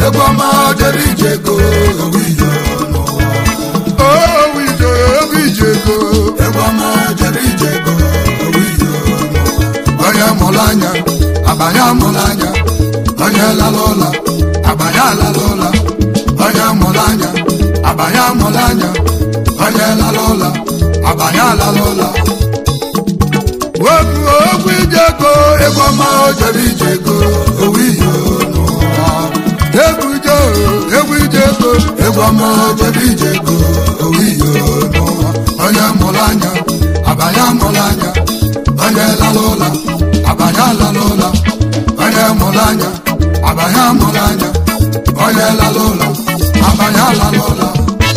egwu ọma jere ije ego owu ije n'ụwa owu ije owu ije ego egwu ọma jere ije ego owu ije n'ụwa onye mụrụ anya abanye amụrụ anya onye lara ụla abanye alala ụla onye mụrụ anya abanye amụrụ anya onye lara ụla abanye alala ụla okwu okwu ije ego egwu ọma o jere ije ego owu ije n'ụwa egwu ije egwu ije ego egwu ọma jere ije ego owu ije n'ụwa onye mụrụ anya abanye amụrụ anya onye lara ụla abanye alala ụla onye mụrụ anya abanye amụrụ anya onye lara ụla abanye alala ụla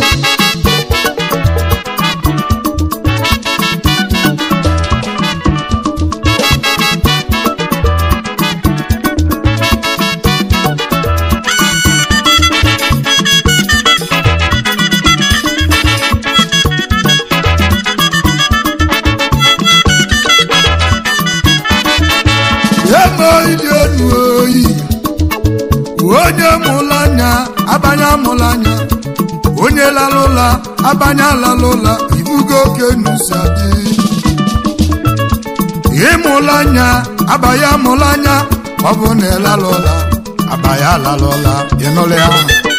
emo ịdị elu oyi onye mụrụ anya abanye amụrụ anya onye lara ụla abanye alala ụla ibugo oke nusa dị ịmụrụ anya abanye amụrụ anya ọ bụ na ịlara ụla abanye alala ụla ịnụrụ ya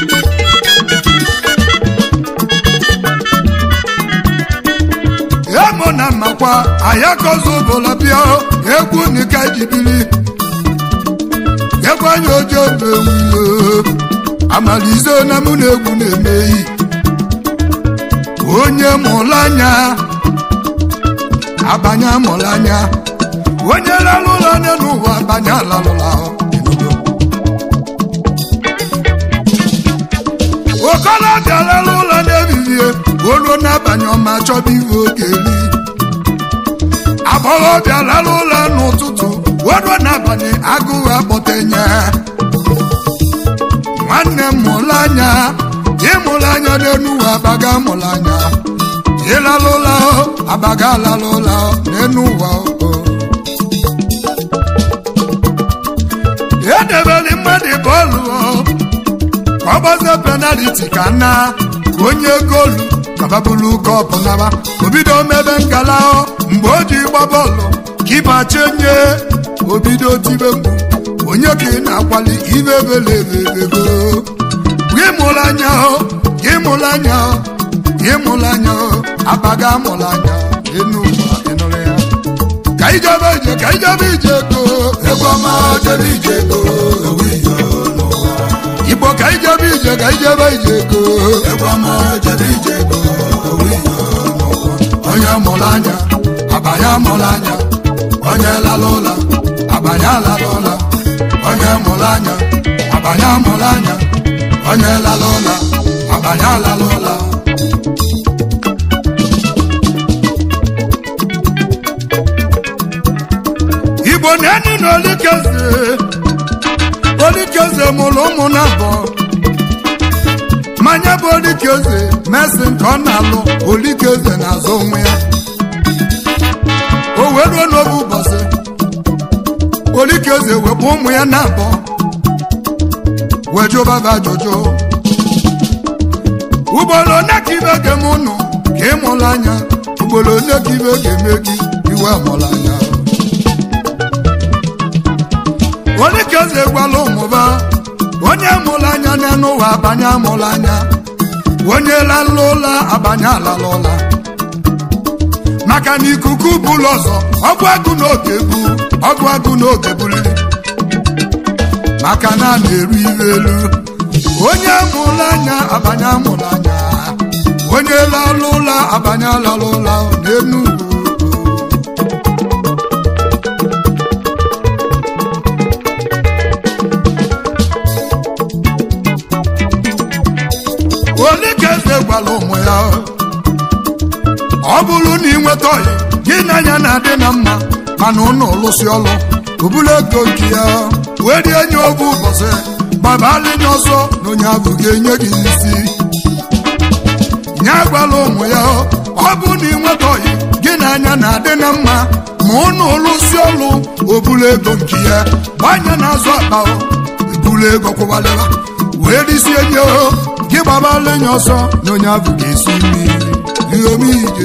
emo na mmakwa ayakozi ụbụla bịa egwu nika jibiri egwu anya ojo bewulo amalize na mụ na egwu na-emeyi onye mụrụ anya abanye amụrụ anya onye lalụ ụlọ anya n'ụwa abanye alalụla okolobịa lalụ ụlọ na-ebibie olu n'abalị ọma chọba iwe oge eri agbọghọbịa lalụ ụlọ n'ụtụtụ olu n'abalị agụụ akpọtenye nwanne m mụrụ anya ịmụrụ anya n'enu ụwa abaga mụrụ anya ịlalụ ụlọ abaga alalụ ụlọ n'enu ụwa o edebeli mmadụ bọọlụ ka ọ gbazie penaliti ka na ka onye goolu kababulu kọpụ naba obido mebe nkala mgbe o ji gba bọọlụ kipa chenye obido tibe mgbu onye ka ị na-akwali ibe belebebego gị mụrụ anya gị mụrụ anya gị mụrụ anya abaga mụrụ anya enu ụwa ịnụrụ ya ka ijebe ije ka ijebe ije go egwu ọma jere ije ego owu ije n'ụwa igbo ka ijebe ije ka ijebe ije go egwu ọma jere ije ego owu ije n'ụwa onye mụrụ anya abanye mụrụ anya onye lara ụla abanye alala ụla onye mụrụ anya abanye mụrụ anya onye lara ụla abanye alala ụla igbo na-enyi na olikeze olikeze mụrụ ụmụ na abụọ mmanya bụ olikeze mesi nke ọ na-alụ olikeze na-azụ onwe ya o wee ruo n'oge ụbọchị olikeze wepụ ụmụ ya na abụọ wee jụbaba ajụjụ ugboro one ka ibe ga-eme ụnụ ka ị mụrụ anya ugboro one ka ibe ga-eme gị iwe mụrụ anya olikeze gwala ụmụba onye mụrụ anya n'elu ụwa abanye amụrụ anya onye lalụ ụla abanye alala ụla maka na ikuku bụlụ ọzọ ọgụ agụ n'oge bu ọgụ agụ n'oge buliri maka na a na-eru iwe elu onye mụrụ anya abanye amụrụ anya onye lalụ ụla abanye alala ụla n'enu ugwu onye ka eze gwara ụmụ ya ọ bụrụ na ị nweta ọyị gị na anya na-adị na mma mana ụnụ lụsị ọlụ obula ego nke ya wee rie nye oge ụbọchị gbabalị nye ọsọ na onye ahụ ga-enye gị isi nye gwala ụmụ ya ọ bụ na ị nweta ọyị gị na anya na-adị na mma ma ụnụ lụsị ọlụ obula ego nke ya gbanye na-azụ akpa ibulu ego kwụwalịra wee risie nye o gị gbabala enyi ọsọ na onye ahụ ga-esi mmiri iheomije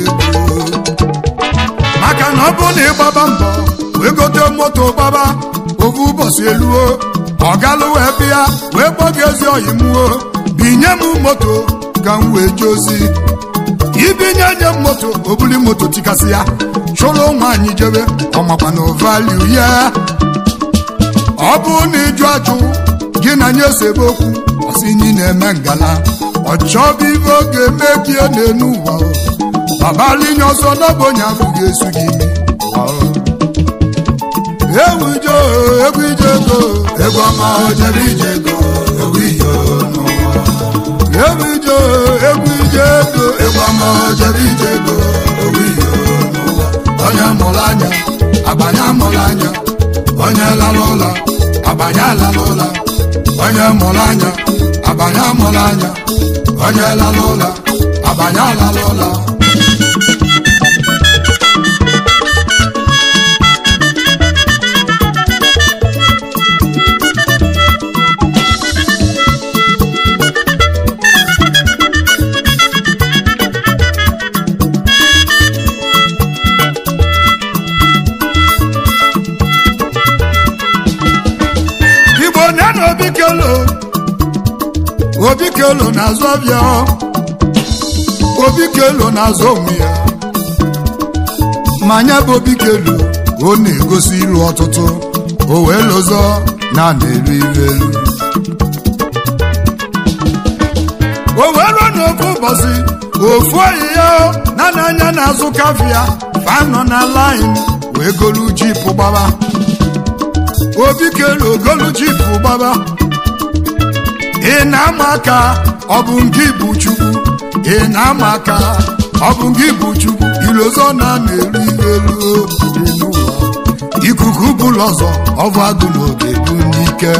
maka na ọ bụ na ịgbaba mbọ wee gote moto gbaba ofu ụbọchị eluo ọ galụ wee bịa wee kpọ gị ezi oyi mụo binye m moto ka m wee jee ozi ibinye nye m moto obuli moto tikasị ya chụrụ nwaanyị jebe ọmakwa na valiu ya ọ bụrụ na ịjụ ajụ gị na nye sebe okwu ọsị nyi na-eme ngala ọ chọbụ ibe oge mebie n'enu ụwa babalinye ọzọ n'ọbụ onye ahụ ga-esu gị imi ewu ije egwu ije ego egwu ọma ojebe ije ego ewu iyo n'ụwa ewu ije egwu ije ego egwu ọma ojebe ije ego ewu iyo n'ụwa onye mụrụ anya agbanye amụrụ anya onye lara ụla agbanye alara ụla onye mụrụ anya agbanye amụrụ anya onye lara ụla agbanye alara ụla igbo nye na obi kelo obi kelo na-azụ ọbịa obi kelo na-azụ onwe ya ma nya bụ obi kelo ọ na-egosi ilu ọtụtụ o wee lụzọ na na-elu ilu elu o wee ruo n'ofu ụbọchị ofu oyi ya na n'anya na-azụ kafia fanọ na lain wee golu jipụ gbaba obi kelu ogolu jipụ gbaba ị na-ama aka ọ bụ nke bụ chukwu ị na-ama aka ọ bụ nke bụ chukwu ilozọ na na-eru elu dị n'ụwa ikuku bụlụ ọzọ ọbụ agụ n'oge bụ n'ike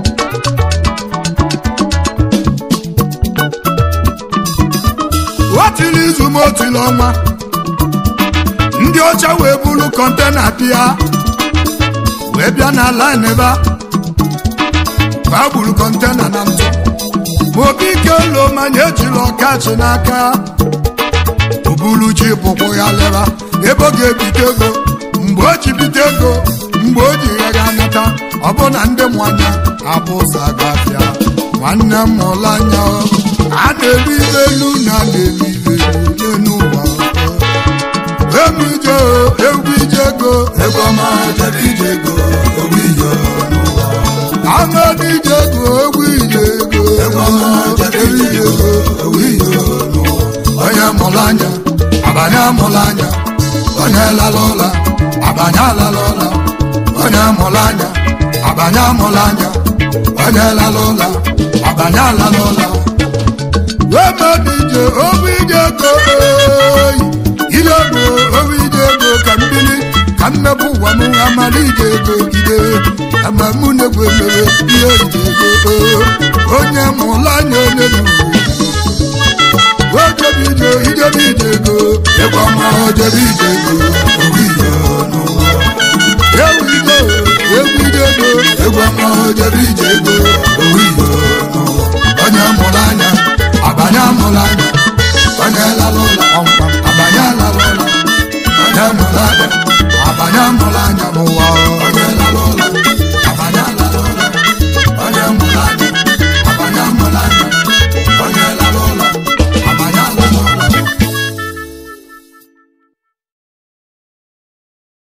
otili izu ma otili ọnwa ndị ọcha wee bulu kọntena bịa wee bịa na line ebe a fa gburu kọntena na ntụ ma obi ike lo manya ejila ọkachi n'aka obulu ji bụkwụ ya leba ebe ọ ga-ebite ego mgbe o ji bite ego mgbe o ji ya ga nata ọ bụ na ndị mwanya abụ ụzọ agafịa nwanne m mụrụ anya a na-eri elu na na-eri elu n'ụwa egwu ije egwu ije ego egwu ọma ojebe ije ego ewu iyo n'ụwa Amadi ije ego egwu ije ego egwu ọma ojebe ije ego ewu iyo n'ụwa onye mụrụ anya abanye amụrụ anya onye lara ụla abanye alara ụla onye mụrụ anya abanye amụrụ anya onye lara ụla abanye alara ụla Amadi ije egwu ije ego oyi ije ego egwu ije ego ka mbili ka mmepụ ụwa m amadi ije ego gide ama mụ na-egwu emere ihe ije ego onye mụrụ anya onye n'uwe ojebe ije ijebe ije ego egwu ọma ojebe ije ego ewu iyo n'ụwa ewu ije egwu ije ego egwu ọma ojebe ije ego ewu iyo